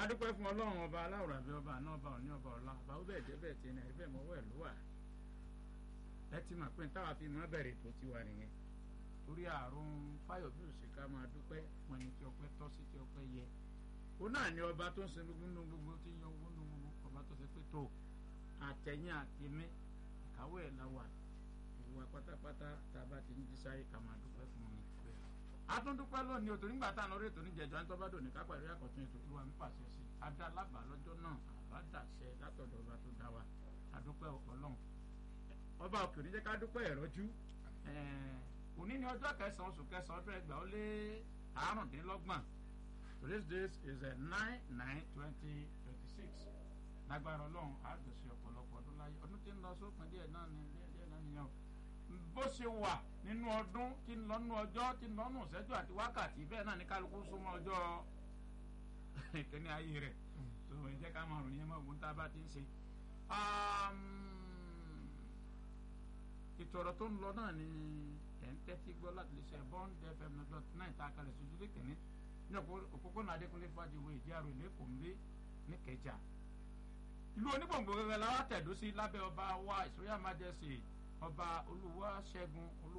adúpẹ́ fún ọlọ́run ọba aláwòrán àbí ọba àná ọba òní ọba ọ̀la ọba ó bẹ̀ jẹ́ bẹ́ẹ̀ tí ẹni ẹ̀rí mọ́wọ́ ẹ̀ ló wà ẹ ti mọ̀ pé táwa fi mọ́ bẹ̀rẹ̀ tó ti wà nìyẹn torí àrùn fáyọ̀bí òṣèká máa dúpẹ́ wọn ni tí ọpẹ́ tọ́ sí tí ọpẹ́ yẹ ó náà ní ọba tó ń sin gbogbo nínú gbogbo tí ń yan owó nínú gbogbo ọba tó ṣe pé tó àtẹ̀yìn àtẹ̀mí ìkáwé ẹ̀ la wà ìwà pátápátá tá a bá ti ń jí sáyé ká máa dúpẹ́ fún mi atúndúpẹ́ lónìí o tó nígbà tá à ń lórí ètò níjẹ̀jọ́ ní tọ́ba dòní kápá ìrírí àkọ́tún ètò ìlú wa ń pàṣẹ sí i adá lábàá lọ́jọ́ náà àbádàṣẹ látọ̀dọ̀ ọba tó dá wa adúpẹ́ ọlọ́run ọba òkè oníjẹ́ ká dúpẹ́ ìrọ́jú òní ni ọjọ́ kẹsàn-án oṣù kẹsàn-án ọdún ẹgbàá ó lé àárùndínlọ́gbọ̀n today's date is nine nine twenty twenty six lágbára ọlọ́run àgbèsè ọ̀pọ̀lọpọ̀ ọdún láyé ọdún tí ń lọ sópin díẹ̀ náà ni díẹ̀ náà nìyẹn o bó ṣe wà nínú ọdún tí ń lọ nínú ọjọ́ tí ń lọ nínú ìṣẹ́jú àti wákàtí bẹ́ẹ̀ náà ní kálukú súnmọ́ ọjọ́ ìkíní ayé rẹ̀ tó ẹ jẹ́ ká máa ròyìn ẹmọ ògùn tá a bá ti ń ṣe. ètò ọ̀rọ̀ tó ń lọ náà ni ẹ̀ ń tẹ́tí gbọ́ láti lè ṣe bond fm dot nine tá a kalẹ̀ sójú lé kìíní ní òpópónà adékúnlé fàdíwò ìdíàrò ìlẹ́kùn lé ní kẹjà. ìlú onígbòǹgbò gẹ́gẹ́ la wá tẹ̀dó sí lábẹ́ ọba wa ìsúnyà májẹ̀sì ọba olúwa ṣẹ́gun olú